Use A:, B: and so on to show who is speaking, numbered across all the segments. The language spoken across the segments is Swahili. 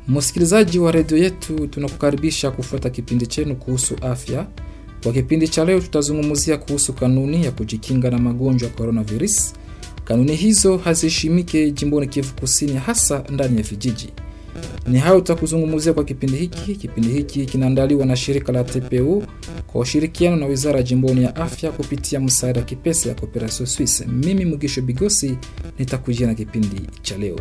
A: Msikilizaji wa redio yetu, tunakukaribisha kufuata kipindi chenu kuhusu afya. Kwa kipindi cha leo, tutazungumzia kuhusu kanuni ya kujikinga na magonjwa ya coronavirus. Kanuni hizo haziheshimike jimboni Kivu Kusini, hasa ndani ya vijiji. Ni hayo tutakuzungumzia kwa kipindi hiki. Kipindi hiki kinaandaliwa na shirika la TPU kwa ushirikiano na wizara jimboni ya afya kupitia msaada wa kipesa ya Cooperation Suisse. Mimi Mugisho Bigosi nitakujia na kipindi cha leo.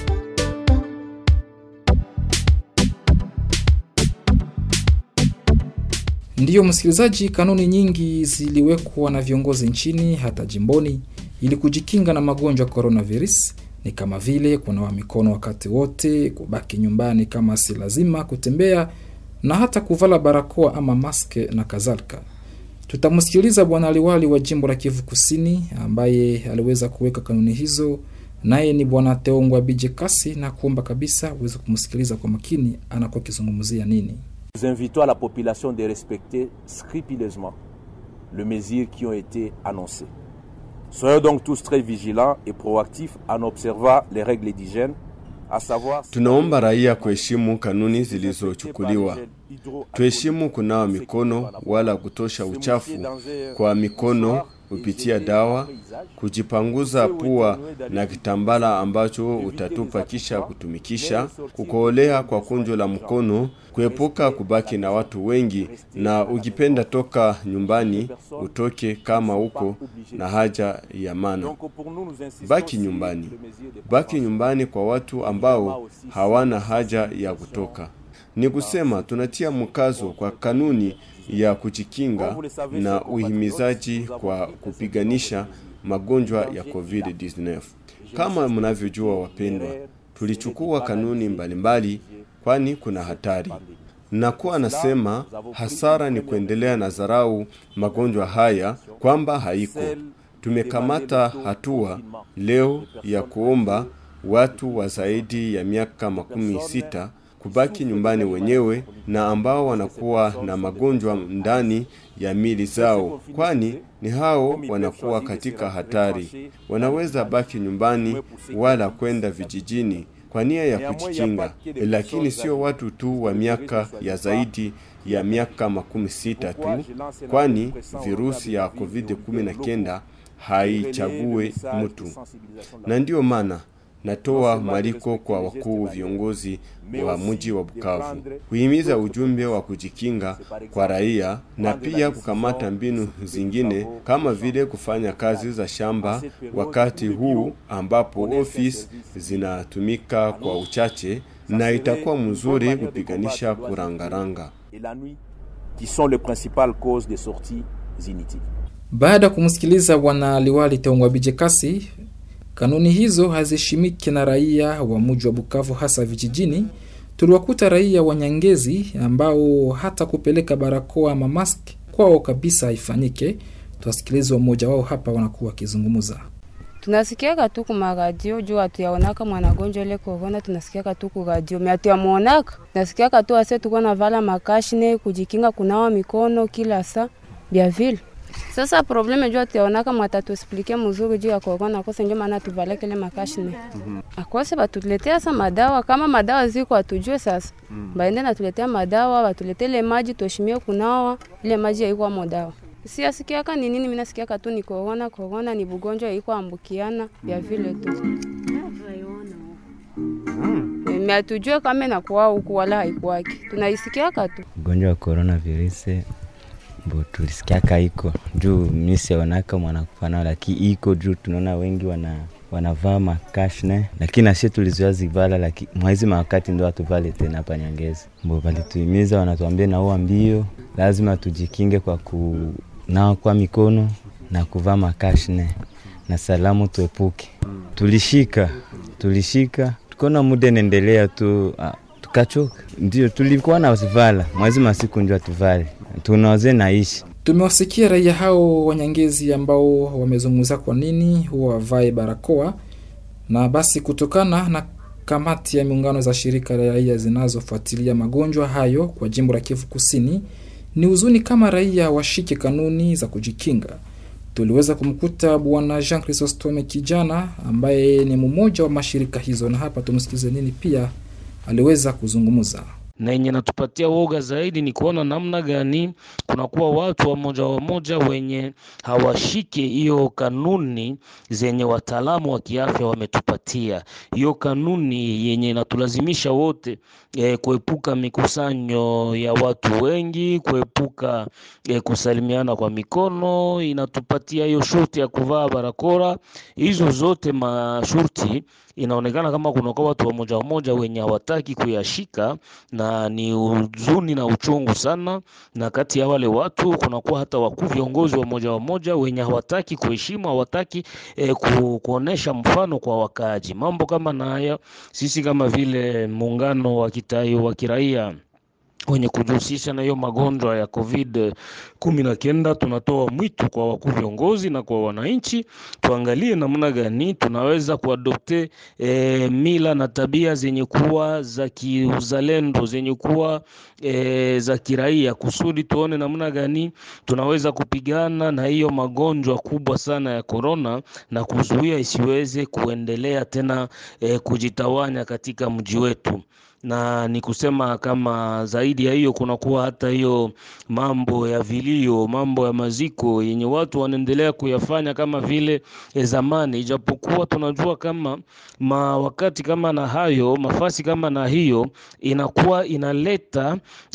A: Ndiyo msikilizaji, kanuni nyingi ziliwekwa na viongozi nchini hata jimboni ili kujikinga na magonjwa ya coronavirus. Ni kama vile kunawa mikono wakati wote, kubaki nyumbani kama si lazima, kutembea na hata kuvala barakoa ama maske na kadhalika. Tutamsikiliza bwana liwali wa jimbo la Kivu Kusini ambaye aliweza kuweka kanuni hizo, naye ni bwana Teongwa Bije Kasi, na kuomba kabisa uweze kumsikiliza kwa makini anakuwa akizungumzia nini.
B: Nous invitons à la population de respecter scrupuleusement les mesures qui ont été annoncées. Soyons donc tous très vigilants et proactifs en observant les règles d'hygiène, à savoir
C: Tunaomba raia kuheshimu kanuni zilizochukuliwa. Tuheshimu kunawa mikono wala kutosha uchafu kwa mikono kupitia dawa, kujipanguza pua na kitambala ambacho utatupa kisha kutumikisha, kukoolea kwa kunjo la mkono, kuepuka kubaki na watu wengi, na ukipenda toka nyumbani utoke kama uko na haja ya maana. Baki nyumbani, baki nyumbani kwa watu ambao hawana haja ya kutoka. Ni kusema tunatia mkazo kwa kanuni ya kujikinga na uhimizaji kwa kupiganisha magonjwa ya COVID-19. Kama mnavyojua wapendwa, tulichukua kanuni mbalimbali kwani kuna hatari. Na kuwa nasema hasara ni kuendelea na dharau magonjwa haya kwamba haiko. Tumekamata hatua leo ya kuomba watu wa zaidi ya miaka makumi sita kubaki nyumbani wenyewe na ambao wanakuwa na magonjwa ndani ya mili zao, kwani ni hao wanakuwa katika hatari. Wanaweza baki nyumbani wala kwenda vijijini kwa nia ya kujikinga, lakini sio watu tu wa miaka ya zaidi ya miaka makumi sita tu, kwani virusi ya COVID-19 haichague mtu, na ndiyo maana natoa mwaliko kwa wakuu viongozi wa mji wa Bukavu kuhimiza ujumbe wa kujikinga kwa raia na pia kukamata mbinu zingine kama vile kufanya kazi za shamba wakati huu ambapo ofisi zinatumika kwa uchache, na itakuwa mzuri kupiganisha kurangaranga
B: et la nuit qui sont les principales causes des sorties inutiles.
A: Baada ya kumsikiliza bwana liwali Teongwa Bije Kasi, kanuni hizo haziheshimiki na raia wa mji wa Bukavu, hasa vijijini. Tuliwakuta raia wa Nyangezi ambao hata kupeleka barakoa ama mask kwao kabisa haifanyike. Tuwasikilize mmoja wao hapa, wanakuwa wakizungumza.
D: tunasikiaka tu kumaradio juu hatuyaonaka mwanagonjwa ile korona, tunasikiaka tu kuradio me hatuyamuonaka. Tunasikiaka tu ase tuko na vala makashine kujikinga, kunawa mikono kila saa bya vile. Sasa probleme juu hatuyaonaka mwatatu explike mzuri juu ya korona, kose njo maana tuvaleke ile makashine akose batuletea sa madawa, kama madawa ziko hatujue sasa baende natuletea madawa, batuletele maji tuheshimie kunawa ile maji yaikuwa dawa siasikiaka ni nini, minasikiaka tu ni korona. Korona ni bugonjwa iko ambukiana vya vile tu me hatujue kama inakuwa huku wala haikuwaki, tunaisikiaka tu.
E: ugonjwa wa coronavirus bo tulisikiaka iko juu misionaka mwanakufa nao, lakini iko juu tunaona wengi wana wanavaa makashne, lakini nasie tulizoea zivala, lakini mwaizi mawakati ndo hatuvale tena hapa Nyangezi. Bo walituhimiza wanatuambia naua mbio, lazima tujikinge kwa kunawa kwa mikono na kuvaa makashne na salamu tuepuke. Tulishika tulishika, tukaona muda inaendelea tu ah, tukachoka, ndio tulikuwa na zivala mwezi masiku ndio tuvale, tunawaze naishi
A: Tumewasikia raia hao Wanyangezi ambao wamezungumza kwa nini huwa wavae barakoa, na basi kutokana na kamati ya miungano za shirika la raia zinazofuatilia magonjwa hayo kwa jimbo la Kivu Kusini, ni huzuni kama raia washike kanuni za kujikinga. Tuliweza kumkuta bwana Jean Chrysostome kijana ambaye ni mmoja wa mashirika hizo, na hapa tumsikilize nini pia aliweza kuzungumza
F: na yenye natupatia woga zaidi ni kuona namna gani kunakuwa watu wamoja wamoja wenye hawashike hiyo kanuni zenye wataalamu wa kiafya wametupatia. Hiyo kanuni yenye inatulazimisha wote eh, kuepuka mikusanyo ya watu wengi, kuepuka eh, kusalimiana kwa mikono, inatupatia hiyo shurti ya kuvaa barakoa. Hizo zote mashurti inaonekana kama kunakuwa watu wamoja wamoja wenye hawataki kuyashika, na ni huzuni na uchungu sana. Na kati ya wale watu kunakuwa hata wakuu viongozi wamoja wamoja wenye hawataki kuheshimu, hawataki eh, ku, kuonesha mfano kwa wakaaji. Mambo kama na haya, sisi kama vile muungano wa kitai wa kiraia wenye kujihusisha na hiyo magonjwa ya COVID kumi na kenda, tunatoa mwito kwa wakuu viongozi na kwa wananchi, tuangalie namna gani tunaweza kuadopte e, mila na tabia zenye kuwa za kiuzalendo zenye kuwa e, za kiraia, kusudi tuone namna gani tunaweza kupigana na hiyo magonjwa kubwa sana ya korona na kuzuia isiweze kuendelea tena e, kujitawanya katika mji wetu na ni kusema kama zaidi ya hiyo kunakuwa hata hiyo mambo ya vilio, mambo ya maziko yenye watu wanaendelea kuyafanya kama vile e zamani, ijapokuwa tunajua kama ma wakati kama na hayo mafasi kama na hiyo inakuwa inaleta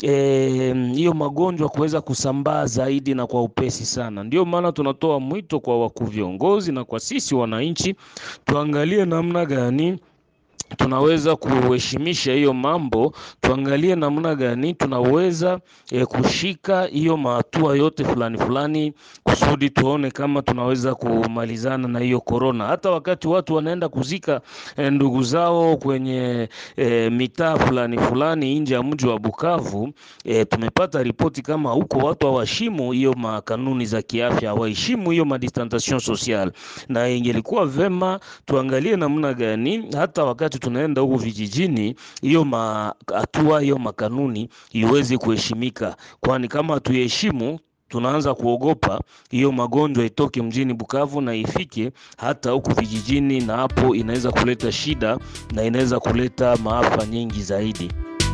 F: hiyo e, magonjwa kuweza kusambaa zaidi na kwa upesi sana. Ndio maana tunatoa mwito kwa wakuu viongozi na kwa sisi wananchi tuangalie namna gani tunaweza kuheshimisha hiyo mambo, tuangalie namna gani tunaweza e, kushika hiyo mahatua yote fulani fulani, kusudi tuone kama tunaweza kumalizana na hiyo korona. Hata wakati watu wanaenda kuzika e, ndugu zao kwenye e, mitaa fulani fulani nje ya mji wa Bukavu, e, tumepata ripoti kama huko watu hawaheshimu hiyo makanuni za kiafya, hawaheshimu hiyo madistanciation social, na ingelikuwa vema tuangalie namna gani hata wakati tunaenda huku vijijini, hiyo hatua hiyo makanuni iweze kuheshimika, kwani kama hatuheshimu tunaanza kuogopa hiyo magonjwa itoke mjini Bukavu na ifike hata huku vijijini, na hapo inaweza kuleta shida na inaweza kuleta maafa nyingi zaidi.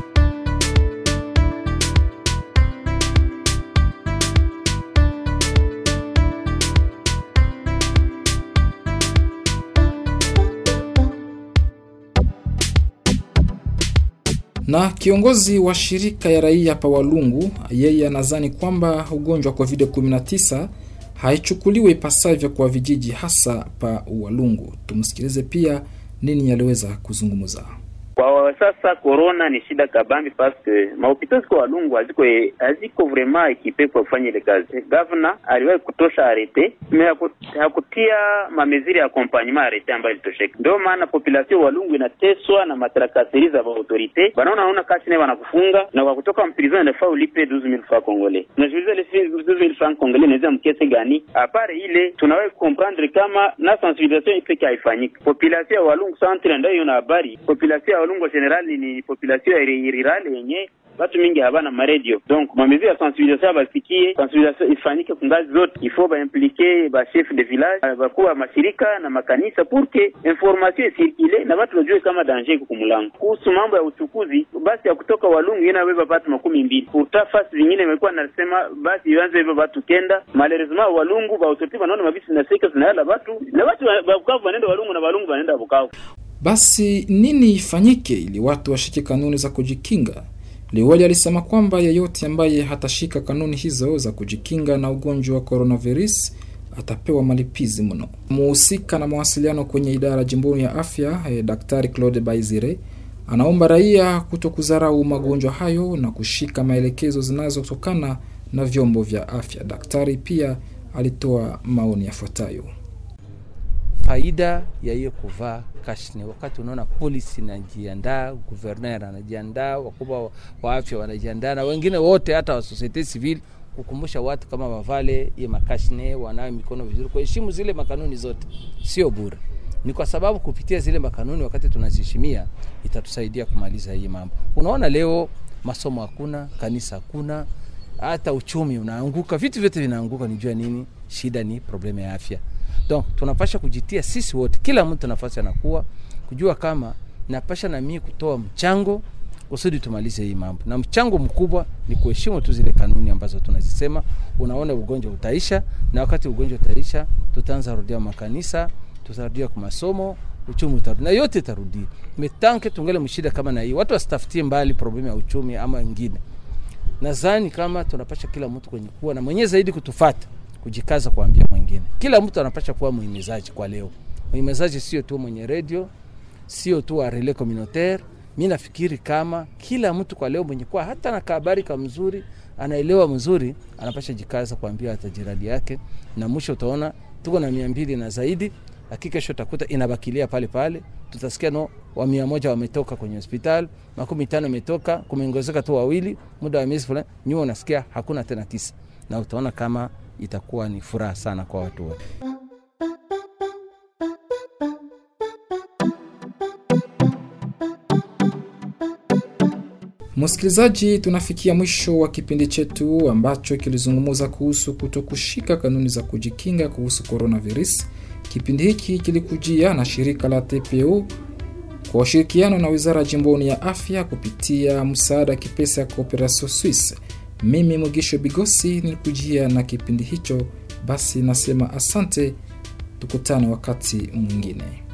A: Na kiongozi wa shirika ya raia pa Walungu, yeye anadhani kwamba ugonjwa wa COVID-19 haichukuliwe ipasavyo kwa vijiji hasa pa Walungu. Tumsikilize pia nini aliweza kuzungumza.
G: Kwa sasa corona ni shida kabambi paske mahopitali ziko Walungu haziko haziko vraiment ekipe kwa kufanya ile kazi. Governor aliwahi kutosha arete me hakutia mameziri ya accompagnement arete ambayo ilitosheka. Ndio maana population Walungu inateswa na matarakasiri za autorite, banaona naona kasi naye wanakufunga na kwa kutoka mprison inafaa ulipe 12000 francs congolais. Unajiuliza ile 12000 francs congolais inaweza mkese gani? Apare ile tunawahi comprendre kama na sensibilisation ipeke haifanyiki. Population ya Walungu centre ndio hiyo na habari. Population ya Walungu general ni population ya rural yenye watu mingi habana maredio donc mamezi ya sensibilisation basikie sensibilisation ifanyike kungazi zote ifo baimplike ba chef de village bakuwa mashirika na makanisa pour que information isirkule na watu wajue kama danger iko kumulango. Kuhusu mambo ya uchukuzi, basi ya kutoka Walungu inabeba watu makumi mbili pourta fasi zingine imekuwa nasema basi ianze hivyo watu kenda malheureusement Walungu ba autorite wanaona mabisi na seka zinayala watu na watu wa Bukavu wanaenda Walungu na Walungu wanaenda Bukavu.
A: Basi nini ifanyike ili watu washike kanuni za kujikinga? Liwali alisema kwamba yeyote ambaye hatashika kanuni hizo za kujikinga na ugonjwa wa coronavirus atapewa malipizi mno. Muhusika na mawasiliano kwenye idara jimboni ya afya eh, Daktari Claude Baizire anaomba raia kuto kudharau magonjwa hayo na kushika maelekezo zinazotokana na vyombo vya afya. Daktari pia alitoa maoni yafuatayo.
H: faida ya hiyo kuvaa kashne, wakati unaona polisi inajiandaa, guverner anajiandaa, wakubwa wa afya wanajiandaa, na wengine wote hata wa societe civile kukumbusha watu kama wavale hiyo makashne, wanawe mikono vizuri, kuheshimu zile makanuni zote, sio bure. Ni kwa sababu kupitia zile makanuni, wakati tunaziheshimia, itatusaidia kumaliza hii mambo. Unaona leo masomo hakuna, kanisa hakuna, hata uchumi unaanguka, vitu vyote vinaanguka. Ni jua nini? Shida ni problemu ya afya. Donc tunapasha kujitia sisi wote, kila mtu nafasi anakuwa kujua kama napasha na mimi kutoa mchango kusudi tumalize hii mambo, na mchango mkubwa ni kuheshimu tu zile kanuni ambazo tunazisema. Unaona, ugonjwa utaisha, na wakati ugonjwa utaisha, tutaanza rudia makanisa, tutarudia kwa masomo, uchumi utarudi na yote itarudia. Metanke tungele mshida kama na hii, watu wasitafutie mbali problemu ya uchumi ama wengine. Nadhani kama tunapasha kila mtu kwenye kuwa na mwenye zaidi kutufata, kujikaza kuambia mwingine. Kila mtu anapasha kuwa muhimizaji kwa leo. Muhimizaji sio tu mwenye redio, sio tu wa relais communautaire mi nafikiri kama kila mtu kwa leo mwenye kuwa hata na kabari ka mzuri anaelewa mzuri anapasha jikaza kuambia hata jirani yake, na mwisho utaona tuko na mia mbili na zaidi, lakini kesho utakuta inabakilia pale pale. Tutasikia no wa mia moja wametoka kwenye hospitali, makumi tano imetoka, kumeongezeka tu wawili, muda wa miezi fulani, nyuma unasikia hakuna tena tisa, na utaona kama itakuwa ni furaha sana kwa watu wote.
A: Msikilizaji, tunafikia mwisho wa kipindi chetu ambacho kilizungumza kuhusu kutokushika kanuni za kujikinga kuhusu coronavirus. Kipindi hiki kilikujia na shirika la TPO kwa ushirikiano na wizara jimboni ya afya kupitia msaada kipesa ya Cooperation Suisse. Mimi Mugisho Bigosi nilikujia na kipindi hicho, basi nasema asante, tukutane wakati mwingine.